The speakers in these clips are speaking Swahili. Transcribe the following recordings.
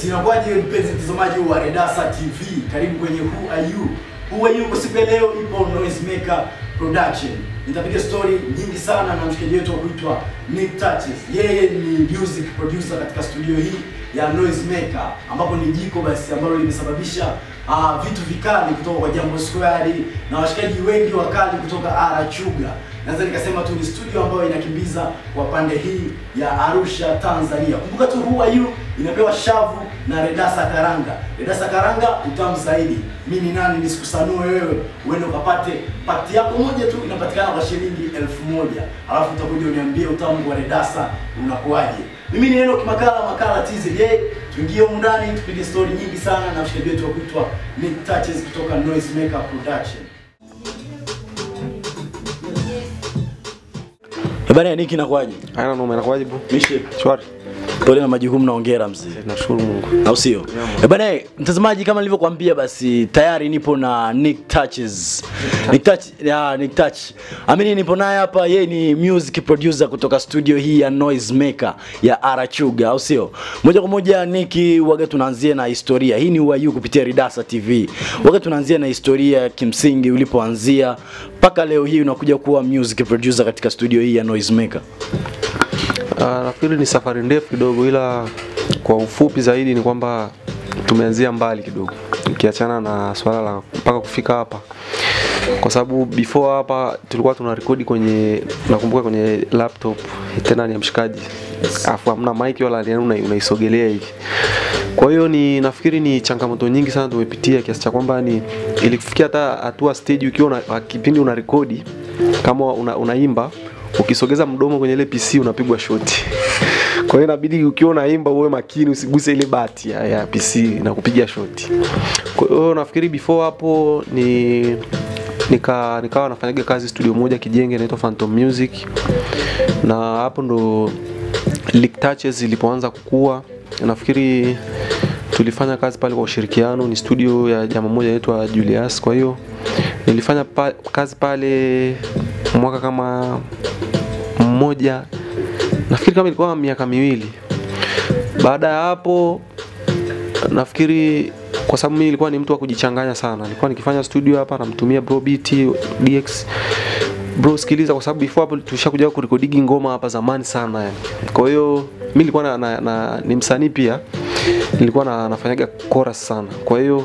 Yes, inakuwaje mpenzi mtazamaji wa Redasa TV? Karibu kwenye Who Are You? Who Are You kwa siku ya leo ipo Noisemaker Production. Nitapiga story nyingi sana na mshikaji wetu wa kuitwa Nick Touches. Yeye ni music producer katika studio hii ya Noisemaker ambapo ni jiko basi ambalo limesababisha uh, vitu vikali kutoka kwa Jambo Square na washikaji wengi wakali kutoka Ara Chuga. Naweza nikasema tu ni studio ambayo inakimbiza kwa pande hii ya Arusha, Tanzania. Kumbuka tu Who Are You inapewa shavu na Redasa Karanga. Redasa Karanga utamu zaidi. Mimi ni nani nisikusanue wewe uende ukapate pakti yako moja tu inapatikana kwa shilingi elfu moja alafu utakuja uniambie utamu wa Redasa unakuwaje. Mimi ni Enoch Makala Makala TZJ. Tuingie humu ndani tupige story nyingi sana na mshikaji wetu wa kuitwa Nick Touches kutoka Noisemaker Production. Bana Nick inakuwaje? Haina noma, inakuwaje bro? Mishe. Shwari. Pole na majukumu na hongera mzee. Nashukuru Mungu. au sio? Eh bana, mtazamaji, kama nilivyokuambia, basi tayari nipo na Nick Touches. Nick Touch, ya Nick Touch. Amini nipo naye hapa, yeye ni music producer kutoka studio hii ya Noisemaker ya Arachuga, au sio? Moja kwa moja Nick, waga tunaanzia na historia. Hii ni UAU kupitia Ridasa TV. Waga tunaanzia na historia kimsingi ulipoanzia mpaka leo hii unakuja kuwa music producer katika studio hii ya Noisemaker. Uh, nafikiri ni safari ndefu kidogo, ila kwa ufupi zaidi ni kwamba tumeanzia mbali kidogo, ukiachana na swala la mpaka kufika hapa, kwa sababu before hapa tulikuwa tuna rekodi kwenye, nakumbuka kwenye laptop tena ni ya mshikaji, afu hamna mic wala yani una- unaisogelea hivi. Kwa hiyo ni nafikiri ni changamoto nyingi sana tumepitia kiasi cha kwamba ni ilifikia hata hatua stage ukiwa una, kipindi una rekodi kama una, unaimba ukisogeza mdomo kwenye ile PC unapigwa shoti. Kwa hiyo inabidi ukiwa unaimba uwe makini usiguse ile bati ya, ya PC na kupiga shoti. Kwa hiyo nafikiri before hapo ni nika nikawa nafanyaga kazi studio moja Kijenge inaitwa Phantom Music, na hapo ndo Lick Touches ilipoanza kukua. Nafikiri tulifanya kazi pale kwa ushirikiano, ni studio ya jamaa mmoja anaitwa Julius. Kwa hiyo nilifanya pa, kazi pale mwaka kama mmoja, nafikiri kama ilikuwa miaka miwili. Baada ya hapo nafikiri kwa sababu mimi nilikuwa ni mtu wa kujichanganya sana, nilikuwa nikifanya studio hapa namtumia bro beat DX bro sikiliza, kwa sababu before hapo tulishakuja kurekodigi ngoma hapa zamani sana yani. Kwa hiyo mimi nilikuwa na, na, na, ni msanii pia, nilikuwa na, nafanyaga chorus sana. Kwa hiyo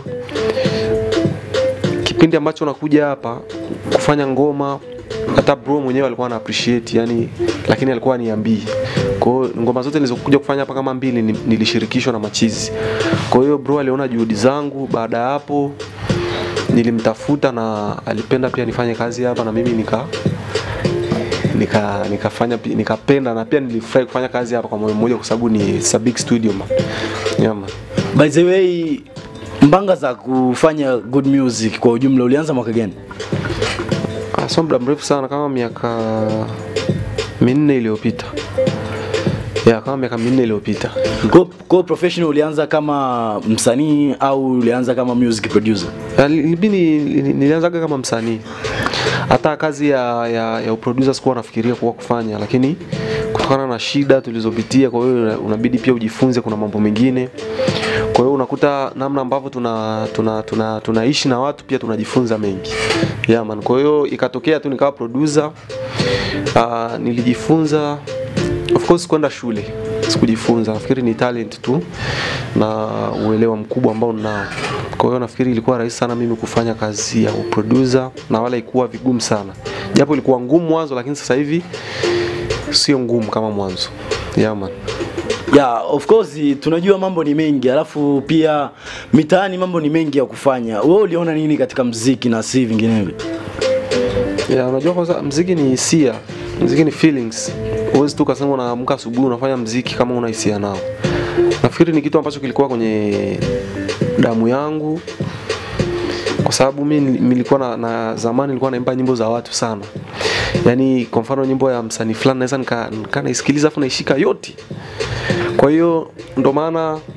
kipindi ambacho nakuja hapa kufanya ngoma hata bro mwenyewe alikuwa ana appreciate yani, lakini alikuwa aniambii. Kwa hiyo ngoma zote nilizokuja kufanya hapa kama mbili ni- nilishirikishwa na machizi. Kwa hiyo bro aliona juhudi zangu. Baada ya hapo nilimtafuta na alipenda pia nifanye kazi hapa na mimi nika nika nikafanya pi- nikapenda na pia nilifurahi kufanya kazi hapa kwa moyo mmoja kwa sababu ni it's a big studio man. Yeah, man. By the way, mbanga za kufanya good music kwa ujumla ulianza mwaka gani? Ah, sio muda mrefu sana kama miaka minne iliyopita. Ya, kama miaka minne iliyopita. Kwa, kwa professional ulianza kama msanii au ulianza kama music producer? Ya, li- li- ni- ni- nilianzaga kama msanii hata kazi ya, ya, ya uproducer sikuwa nafikiria kuwa kufanya lakini kutokana na shida tulizopitia kwa hiyo una- unabidi pia ujifunze kuna mambo mengine kwa hiyo unakuta namna ambavyo tuna tuna tuna tunaishi na watu pia tunajifunza mengi yeah, man. kwa hiyo ikatokea tu nikawa producer uh, nilijifunza of course kwenda shule sikujifunza nafikiri ni talent tu na uelewa mkubwa ambao ninao kwa hiyo nafikiri ilikuwa rahisi sana mimi kufanya kazi ya uproducer na wala ikuwa vigumu sana japo ilikuwa ngumu mwanzo lakini sasa hivi sio ngumu kama mwanzo yeah, man. Yeah, of course tunajua mambo ni mengi, alafu pia mitaani mambo ni mengi ya kufanya. Wewe uliona nini katika mziki na si vinginevyo? Ya, unajua kwanza mziki ni hisia, mziki ni feelings. Huwezi tu kasema unaamka asubuhi unafanya mziki kama una hisia nao. Nafikiri ni kitu ambacho kilikuwa kwenye damu yangu kwa sababu mi nilikuwa na, na zamani nilikuwa naimba nyimbo za watu sana. Yaani kwa mfano nyimbo ya msanii fulani naweza nika, nika naisikiliza afu naishika yote. Kwa hiyo ndo maana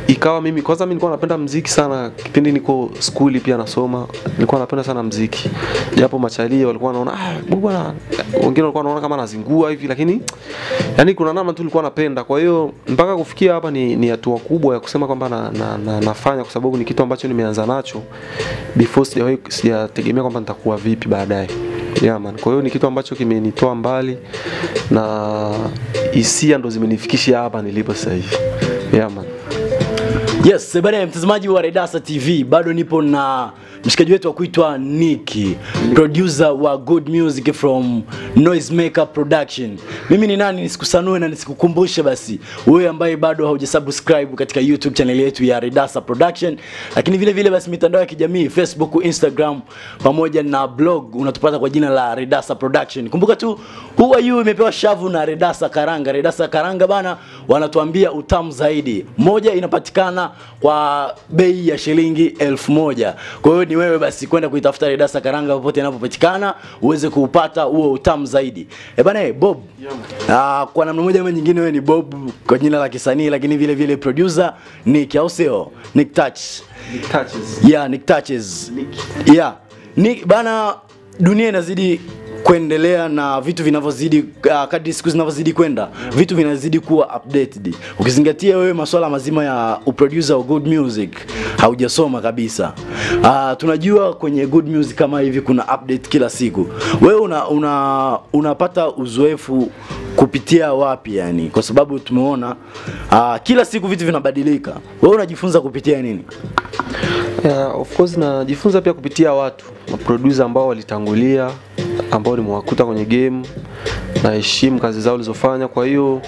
ikawa mimi kwanza mimi nilikuwa napenda mziki sana kipindi niko skuli pia nasoma nilikuwa napenda sana mziki japo machalia walikuwa wanaona ah bu bwana wengine walikuwa wanaona kama nazingua hivi lakini yani kuna namna tu nilikuwa napenda kwa hiyo mpaka kufikia hapa ni, ni hatua kubwa ya kusema kwamba na, na, na, nafanya kwa sababu ni kitu ambacho nimeanza nacho before sijawahi sijategemea kwamba nitakuwa vipi baadaye yeah, man. Kwa hiyo ni kitu ambacho kimenitoa mbali na hisia ndo zimenifikisha hapa nilipo sasa hivi. Yeah, man. Yes, bana mtazamaji wa Redasa TV, bado nipo na mshikaji wetu wa kuitwa Niki, producer wa good music from Noisemaker Production. Mimi ni nani nisikusanue na nisikukumbushe basi, wewe ambaye bado haujasubscribe katika YouTube channel yetu ya Redasa Production, lakini vile vile basi mitandao ya kijamii Facebook, Instagram pamoja na blog unatupata kwa jina la Redasa Production. Kumbuka tu Who Are You imepewa shavu na Redasa Karanga. Redasa Karanga bana wanatuambia utamu zaidi. Moja inapatikana kwa bei ya shilingi elfu moja. Kwa hiyo ni wewe basi kwenda kuitafuta Redasa Karanga popote inapopatikana uweze kuupata huo utamu zaidi. Eh bana eh, Bob. Ah, kwa namna moja ama nyingine wewe ni Bob kwa jina la kisanii lakini vile vile producer Nick au sio? Nick Touch. It touches. Yeah, Nick Touches. Yeah. Nick bana dunia inazidi kuendelea na vitu vinavyozidi uh, kadri siku zinavyozidi kwenda vitu vinazidi kuwa updated ukizingatia wewe masuala mazima ya uproducer wa good music haujasoma kabisa uh, tunajua kwenye good music kama hivi kuna update kila siku wewe una, una unapata uzoefu kupitia wapi yani kwa sababu tumeona uh, kila siku vitu vinabadilika wewe unajifunza kupitia nini Yeah, of course najifunza pia kupitia watu maproducer ambao walitangulia ambao nimewakuta kwenye game naheshimu kazi zao walizofanya kwa hiyo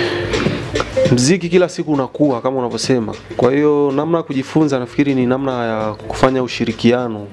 mziki kila siku unakuwa kama unavyosema kwa hiyo namna ya kujifunza nafikiri ni namna ya kufanya ushirikiano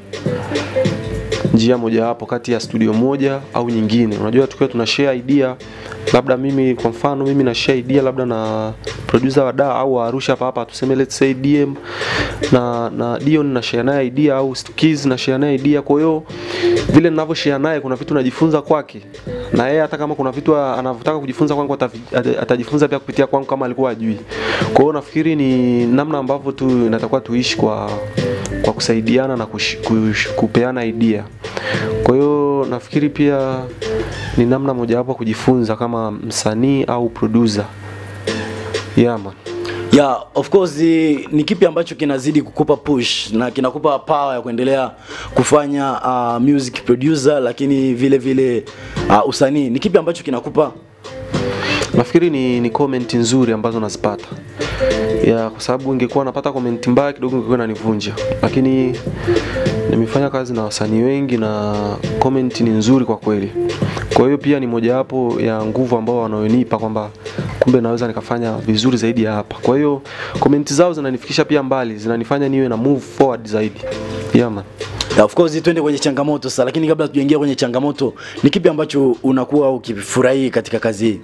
njia mojawapo kati ya studio moja au nyingine unajua tukiwa tuna share idea labda mimi kwa mfano mimi na share idea labda na producer wa da au wa Arusha hapa hapa tuseme let's say DM na na Dion na share naye idea au Stukiz na share naye idea kwa hiyo vile ninavyo share naye kuna vitu najifunza kwake na yeye hata kama kuna vitu anavyotaka kujifunza kwangu atavi- ata- atajifunza pia kupitia kwangu kama alikuwa ajui kwa hiyo nafikiri ni namna ambavyo tu inatakiwa tuishi kwa kwa kusaidiana na kush, kush, kupeana idea kwa hiyo nafikiri pia ni namna mojawapo ya kujifunza kama msanii au producer yeah, man. Yeah, of course eh, ni kipi ambacho kinazidi kukupa push na kinakupa power ya kuendelea kufanya uh, music producer lakini vile vile uh, usanii. Ni kipi ambacho kinakupa nafikiri ni, ni comment nzuri ambazo nazipata ya kwa sababu ingekuwa napata comment mbaya kidogo ingekuwa inanivunja lakini nimefanya kazi na wasanii wengi na comment ni nzuri kwa kweli kwa hiyo pia ni mojawapo ya nguvu ambao wanaonipa kwamba kumbe naweza nikafanya vizuri zaidi ya hapa kwa hiyo comment zao zinanifikisha pia mbali zinanifanya niwe na move forward zaidi yeah, man. Yeah, of course twende kwenye changamoto sasa, lakini kabla tujaingia kwenye changamoto, ni kipi ambacho unakuwa ukifurahi katika kazi hii?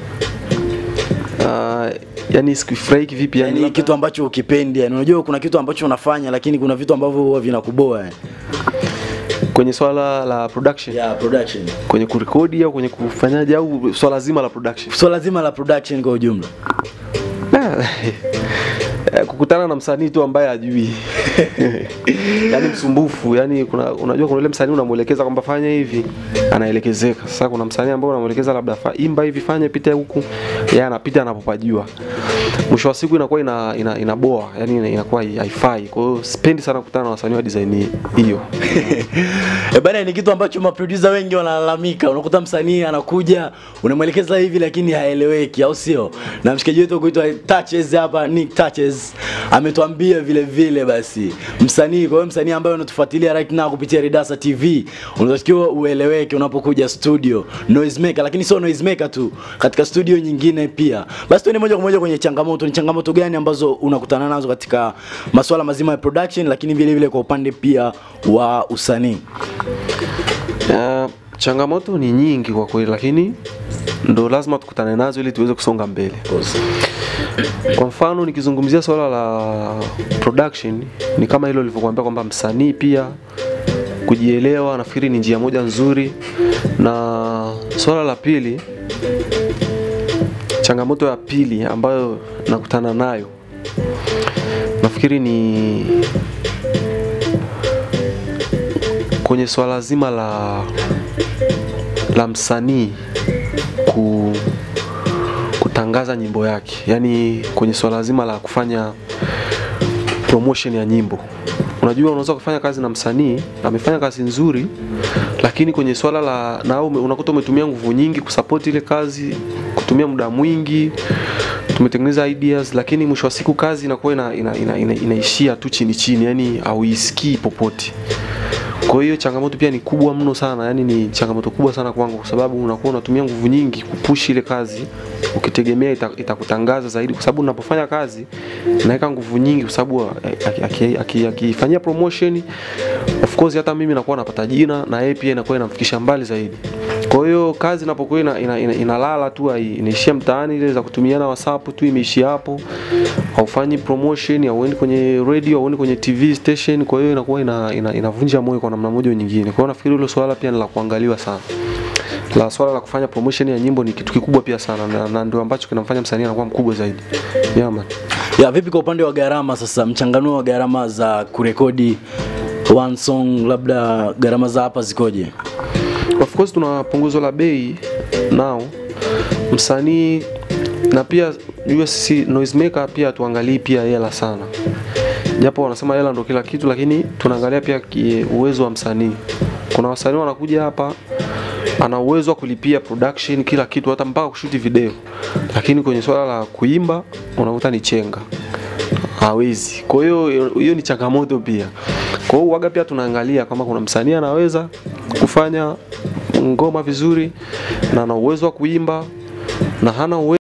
Uh, yani sikufurahi kivipi yani, Yani labda- kitu ambacho ukipendi, yani unajua kuna kitu ambacho unafanya lakini kuna vitu ambavyo huwa vinakuboa yani. kwenye swala la production Yeah, production. kwenye kurekodi au kwenye kufanyaje au swala zima la production Swala zima la production kwa ujumla. Eh, kukutana na msanii tu ambaye ajui yani msumbufu yani kuna, unajua kuna ule msanii unamwelekeza kwamba fanya hivi anaelekezeka sasa kuna msanii ambaye unamwelekeza labda fa, imba hivi fanye pita huku yeye anapita anapopajua mwisho wa siku inakuwa ina, ina, inaboa yani ina- inakuwa haifai kwa hiyo sipendi sana kukutana na wasanii wa design hiyo E bana, ni kitu ambacho maproducer wengi wanalalamika. Unakuta msanii anakuja unamwelekeza hivi lakini haeleweki, au sio? Na mshikaji wetu kuitwa Touches hapa, Nick Touches ametuambia vile vile basi msanii, kwa hiyo msanii ambaye unatufuatilia right now kupitia Ridasa TV, unatakiwa ueleweke unapokuja studio Noisemaker, lakini sio Noisemaker tu, katika studio nyingine pia. Basi tuende moja kwa moja kwenye changamoto. Ni changamoto gani ambazo unakutana nazo katika masuala mazima ya production, lakini vile vile kwa upande pia wa usanii? Uh, changamoto ni nyingi kwa kweli lakini ndo lazima tukutane nazo ili tuweze kusonga mbele kwa mfano nikizungumzia swala la production ni kama hilo lilivyokuambia kwamba msanii pia kujielewa nafikiri ni njia moja nzuri na swala la pili changamoto ya pili ambayo nakutana nayo nafikiri ni kwenye swala zima la la msanii ku, kutangaza nyimbo yake, yaani kwenye swala zima la kufanya promotion ya nyimbo. Unajua, unaweza kufanya kazi na msanii amefanya kazi nzuri, lakini kwenye swala la na ume, unakuta umetumia nguvu nyingi kusupport ile kazi, kutumia muda mwingi, tumetengeneza ideas, lakini mwisho wa siku kazi inakuwa ina, ina, ina, ina, inaishia tu chini chini, yani hauisikii popote. Kwa hiyo changamoto pia ni kubwa mno sana, yani ni changamoto kubwa sana kwangu, kwa sababu unakuwa unatumia nguvu nyingi kupush ile kazi ukitegemea ita- itakutangaza zaidi, kwa sababu unapofanya kazi naweka nguvu nyingi, kwa sababu aki- aki- aki- akifanyia promotion, of course hata mimi nakuwa napata jina na yeye pia inakuwa inamfikisha mbali zaidi. Kwa hiyo kazi inapokuwa ina, ina, ina, inalala tu hai- inaishia mtaani, ile za kutumiana WhatsApp tu imeishia hapo, haufanyi promotion, hauendi kwenye radio, hauendi kwenye TV station. Kwa hiyo inakuwa ina, ina, inavunja moyo kwa namna moja au nyingine. Kwa hiyo nafikiri hilo swala pia ni la kuangaliwa sana. La swala la kufanya promotion ya nyimbo ni kitu kikubwa pia sana, na, na ndio ambacho kinamfanya msanii anakuwa mkubwa zaidi. Yeah, man. Ya, vipi kwa upande wa gharama sasa, mchanganuo wa gharama za kurekodi one song, labda gharama za hapa zikoje? Of course tuna punguzo la bei nao msanii na pia jua sisi noisemaker pia tuangalii pia hela sana, japo wanasema hela ndo kila kitu, lakini tunaangalia pia ki- uwezo wa msanii. Kuna wasanii wanakuja hapa ana uwezo wa kulipia production kila kitu, hata mpaka kushuti video, lakini kwenye swala la kuimba unakuta ni chenga hawezi. Kwa hiyo hiyo ni changamoto pia. Kwa hiyo waga pia tunaangalia kama kuna msanii anaweza kufanya ngoma vizuri na ana uwezo wa kuimba na hana uwezo